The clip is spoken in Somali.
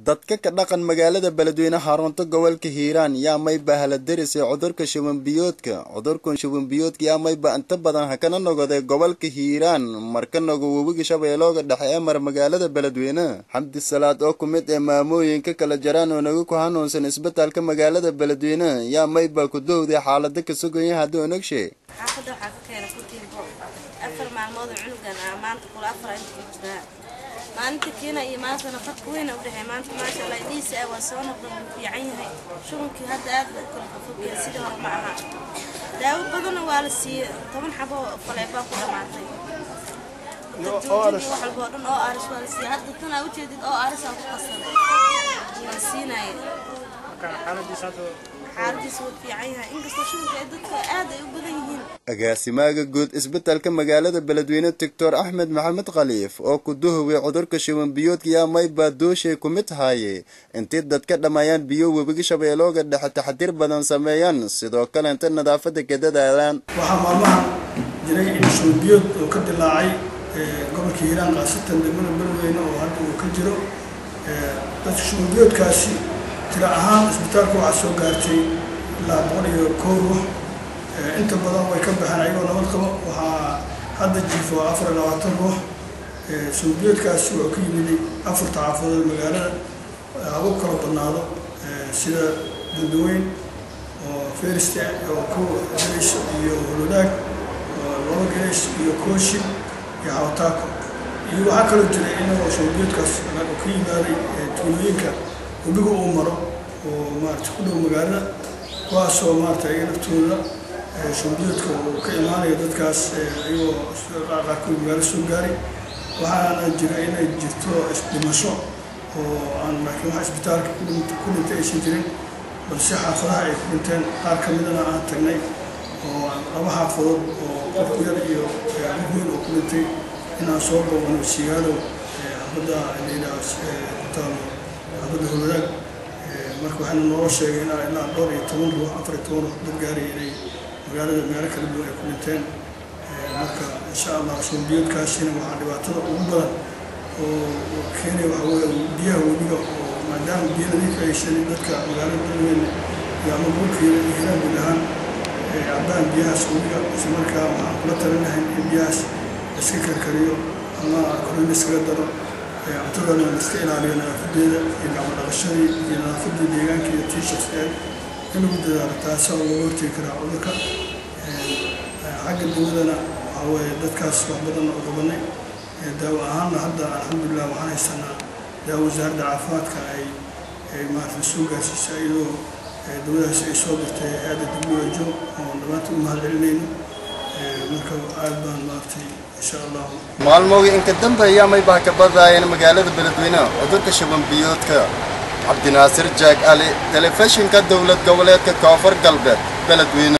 dadka ka dhaqan magaalada beledweyne xarunta gobolka hiiraan yaa mayba haladarisay cudurka shubanbiyoodka cudurkan shubanbiyoodka yaa mayba inta badan hakana nogoday gobolka hiiraan marka nogo webiga shabeellooga dhexe ee mar magaalada beledweyne xamdi salaad oo ku mid ee maamooyinka kala jaraan oo naga ku hanuunsan isbitaalka magaalada beledweyne yaa mayba ku dowday xaalada ka sugaya haddii onagshe xaafadda waxaa ka keena kutiinbo afar maalmood oo cunugan ah maanta kula afar inta ku jiraa maalinta kiina iyo maantana farka weyn u dhexeey maanta maasha allah dhiisa ah waa soo noqda wuu fiican yahay shubankii hadda aad buu kala fafogaya sidii hore ma aha daawo badanna waa la siiyey toban xabo faleebaa ku dhamaatay wax walba oo dhan oo aaris waa la siiyey hadda tan aa ujeedid oo aaris aa ku qasaday waa siinaya xaaladiisa wuu fiican yahay inkastoo shubanka ay dadka aad ay u badan yihiin agaasimaaga guud isbitaalka magaalada beledweyne doctor axmed maxamed khaliif oo ku duhoway cudurka shubanbiyoodka yaa mayba dooshay ku mid haaye intii dadka dhammeeyaan biyo webiga shabeellooga dhexe taxdiir badan sameeyaan sidoo kale inta nadaafada ka dadaalaan waxaa maalmahan jiray in shubanbiyood oo ka dilaacay gobolka hiiraan khaasatan degmada beledweyne oo hadda uu ka jiro dadka shubanbiyoodkaasi tira ahaan isbitaalka waxaa soo gaartay ilaa boqol iyo kow ruux inta badan way ka baxeen ayagoo nabad qabo waxaa hadda jiifo afar iyo labaatan ruux shubanbiyoodkaasi wuxuu ka yimiday afarta xaafadood magaalada haba kala badnaado sida dandaweyn oo feriste oo ko geleys iyo holodaag oo laba geleys iyo kooshi iyo hawtaako iyo waxaa kaloo jiray inagoo shubanbiyoodkaas ka yimaaday tuulooyinka webiga uu maro oo maarata ku dhow magaalada kuwaasoo maarata ayaga naftooda shubanbiyoodka uu ka imaanayo dadkaas ayagoo qaarkood magaalo soo gaaray waxaana jira inay jirto isdhimasho oo aan laakiin wax isbitaalka ku dhintay aysan jirin balse xaafadaha ay ku dhinteen qaar ka midana aan tagnay oo laba xaafadood oo qofku yar iyo weyn oo ku dhintay inaan soo booqano sigaalo xaafadda layidhaha ku taalo xaafadda holodaag marka waxaana noola sheegay ilaa ilaa dhowr iyo toban ruux afar iyo toban ruux dad gaaray inay magaalada meelo kala duwan ay ku dhinteen marka insha allah shubanbiyoodkaasina waxaa dhibaatada ugu badan oo keenaya waxa weeye biyaha webiga oo maadaama biyo nadiif aysan dadka magaalada beledweyne iyo ama gobolka hiiraan guud ahaan cabbaan biyahaas webiga isla markaa waxaan kula talinahay in biyahaas iska karkariyo ama korona iskaga daro cuntadana la iska ilaaliyo nadaafadeeda iyo gacmo dhaqashadii iyo nadaafadii deegaanka iyo t-shirts in lagu dadaalo taasaa looga hortegi karaa cudurka xagga dawadana waxaa weeye dadkaas wax badan oo qabanay daawo ahaanna hadda alxamdulilah waxaan haysanaa daawo wasaaradda caafimaadka ay ay maarata soo gaarsiisay iyadoo dawadaas ay soo dirtay hay-adda w h o oo dhammaanta u mahad celinayno marka aad baan maaragtay insha allahu maalmowga inka dambeeya maybaa ka badaayeen magaalada beledweyne cudurka shubanbiyoodka cabdinaasir jaag ali telefishinka dowlad goboleedka koonfur galbeed beledweyne